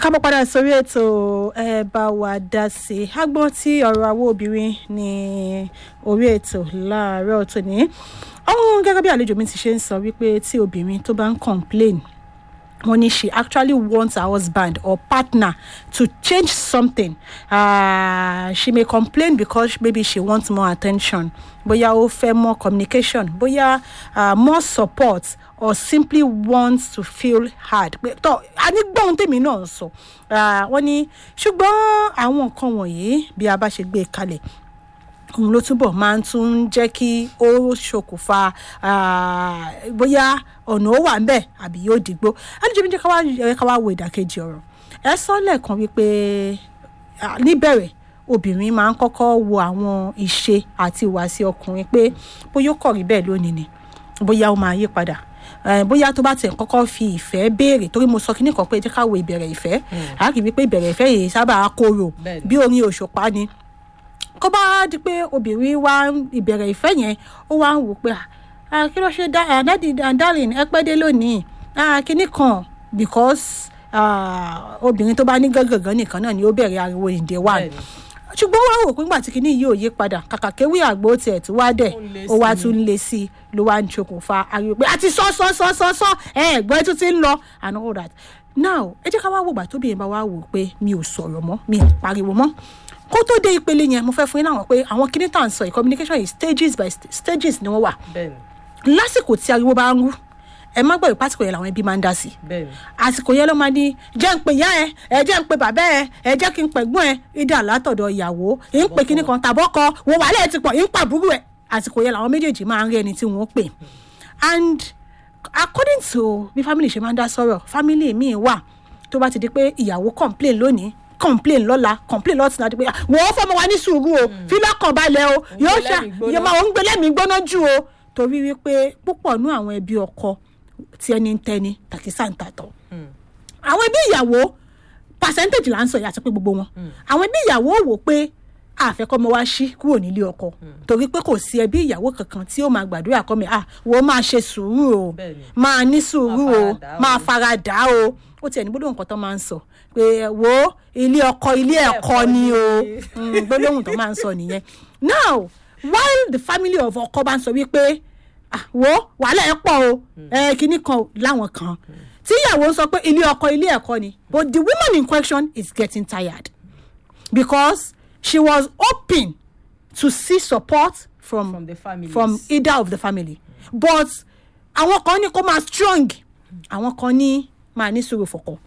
kábọ̀ padà sórí ètò ẹ bá wa dá sí i agbọ́n tí ọ̀rọ̀ àwọn obìnrin ní orí ètò láàárọ̀ tòní ọ̀hún gẹ́gẹ́ bí àlejò mi ti ṣe ń sọ wípé tí obìnrin tó bá ń complain wọ́n ní she actually wants her husband or partner to change something uh, she may complain because maybe she wants more attention bóyá ó fẹ́ more communication bóyá uh, more support or simply wants to feel hard pé tọ́ a ní gbọ́n tèmi náà sọ wọ́n ní ṣùgbọ́n àwọn nǹkan wọ̀nyí bí a bá ṣe gbé e kalẹ̀ òun ló túbọ̀ máa ń tún jẹ́ kí ó ṣokùnfà bóyá ọ̀nà ó wà ń bẹ̀ àbí yóò dìgbò àlejò mi jẹ́ ká wá ká wá wo ìdàkejì ọ̀rọ̀ ẹ sọ lẹ́ẹ̀kan wípé níbẹ̀rẹ̀ obìnrin máa ń kọ́kọ́ wo àwọn ìṣe àti ìwàsí ọkùnrin pé bóyá ó kọ̀ rí bẹ́ẹ̀ lónìí ni bóyá ó máa yí padà bóyá tó bá tẹ̀ kọ́kọ́ fi ìfẹ́ béèrè torí mo sọ kí nìkan pé jẹ́ ká wo ìbẹ̀rẹ̀ ìfẹ́ àá rí wípé ìbẹ̀rẹ̀ ìfẹ́ yìí sábà korò bí orin òṣùpá ni kó bá di pé obìnrin wá ìbẹ̀rẹ̀ ìfẹ́ yẹn ó wá ń wò pé kí ló ṣe dadi darling ẹ pẹ́ dé lónìí kíní kan because obìnrin tó bá ní gángan nìkan náà ni ó bẹ̀rẹ̀ ariwo ìdè wà ṣùgbọ́n wá wò pé nígbà tí kinní yìí ò yí padà kàkà kéwì àgbo tiẹ̀ tó wá dẹ̀ ó wá tún lé sí i ló wá ń ṣokùnfà ariwo pé àti sọ sọ sọ sọ sọ ẹ ẹgbẹ́ tó ti ń lọ and all that now ẹ jẹ́ ká wá wò gbà tóbi yẹn bá wá wò pé mi ò sọ̀rọ̀ mọ́ mi ò pariwo mọ́ kó tó dé ìpele yẹn mo fẹ́ fún yín láwọn pé àwọn kinní tá à ń sọ yìí communication is stages by stages ni wọ́n wà lásìkò tí ariwo bá ń rú ẹ má gbọ́ ìpàtìkò yẹn làwọn ẹbí máa ń dá sí àsìkò yẹn ló máa ní jẹ́ ń pe ìyá ẹ ẹ jẹ́ ń pe bàbá ẹ ẹ jẹ́ kí n pẹ̀gbọ́n ẹ ìdá látọ̀dọ̀ ìyàwó ì ń pe kíní kan tàbọ́kọ wo wàhálà ẹ ti pọ̀ ì ń pàbúrò ẹ àsìkò yẹn làwọn méjèèjì máa ń rí ẹni tí wọ́n pè and according to bí family ṣe máa ń dá sọ̀rọ̀ family míì wà tó bá ti di pé ìyàwó complain lónìí complain lọ́la complain lọ́tún láti pé wò ó fọmọ wa ní sùúrù o fi lọ́kàn balẹ̀ o yóò ṣá yóò máa ń gbé lẹ́mìí gbóná jù o torí wípé púpọ̀ nú àwọn ẹbí ọkọ tí ẹni ń tẹni tàkísà ń tàtọ̀ àwọn ẹbí ìyàwó percentage là ń sọ yàtọ̀ pé gbogbo wọn àwọn ẹbí ìyàwó wò pé àfẹ́kọ́mọ wa ṣí kúrò nílé ọkọ torí pé kò sí ẹbí ìyàwó kankan tí ó máa gbàdúrà kọ́ mi ah wo máa ṣe sùúrù o máa ní sùúrù o máa fara dà o ó tiẹ̀ ní gbólóhùn kan tó máa ń sọ pé wo ilé ọkọ ilé ẹ̀kọ́ ni o gbólóhùn tó máa ń sọ nìyẹn now while the family of ọkọ bá ń sọ wípé wo wàhálà ẹ pọ̀ o ẹ kíní kan láwọn kan tí ìyàwó ń sọ pé ilé ọkọ ilé ẹ̀kọ́ ni but the woman in question is getting tired because she was hoping to see support from from the family from either of the family but àwọn kan ní kó máa strong àwọn kan ní máa ní sùúrù fọkọ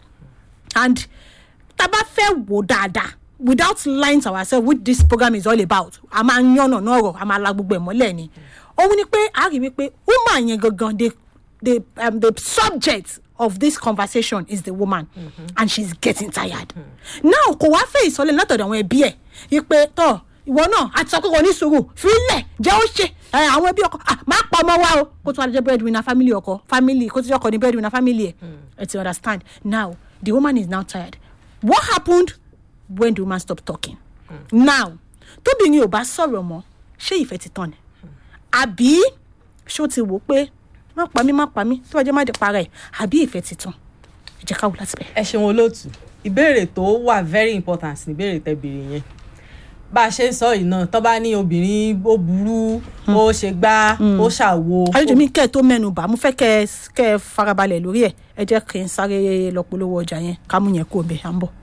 and tá a bá fẹ́ wò dáadáa without lying to ourselves which this program is all about a máa ń yànnà náà rọ̀ a máa la gbogbo ẹ̀ mọ́lẹ̀ ni òun ni pé a rí wípé woman yẹn gangan the the um, the subject of this conversation is the woman mm-hmm. and she's getting tired mm-hmm. now kò wá fẹ́ ìsọlẹ̀ látọ̀dọ̀ àwọn ẹbí ẹ̀ wípé tọ́ ìwọ náà àti sọ pé kò ní sùúrù fílẹ̀ jẹ́ ó ṣe àwọn ẹbí ọkọ máa pa ọmọ wa o kó tó wá jẹ́ breadwinner family ọkọ family kó tó jẹ́ ọkọ ní breadwinner family ẹ̀ ẹ̀ ti understand now the woman is now tired what happened when the woman stop talking mm. now tóbìnrin ò bá sọ̀rọ̀ mọ́ ṣé ìfẹ́ ti tán ni àbí ṣó ti wò pé má pa mí má pa mí tó bá jẹ́ má dé para ẹ̀ àbí ìfẹ́ ti tán ẹ jẹ́ ká wò láti bẹ̀. ẹ ṣeun olóòtú ìbéèrè tó wà very important ní ìbéèrè tẹ́ béèrè yẹn bá a ṣe ń sọ yìí náà tó bá ní obìnrin ó burú ó ṣe gbá ó ṣàwo. àlejò mi kẹ́ ẹ̀ tó mẹ́nu bà mo fẹ́ kẹ́ ẹ farabalẹ̀ lórí ẹ̀ ẹ jẹ́ kí n sáré lọ polówó ọjà yẹn ká mú yẹn kó o bẹ̀ à ń bọ̀.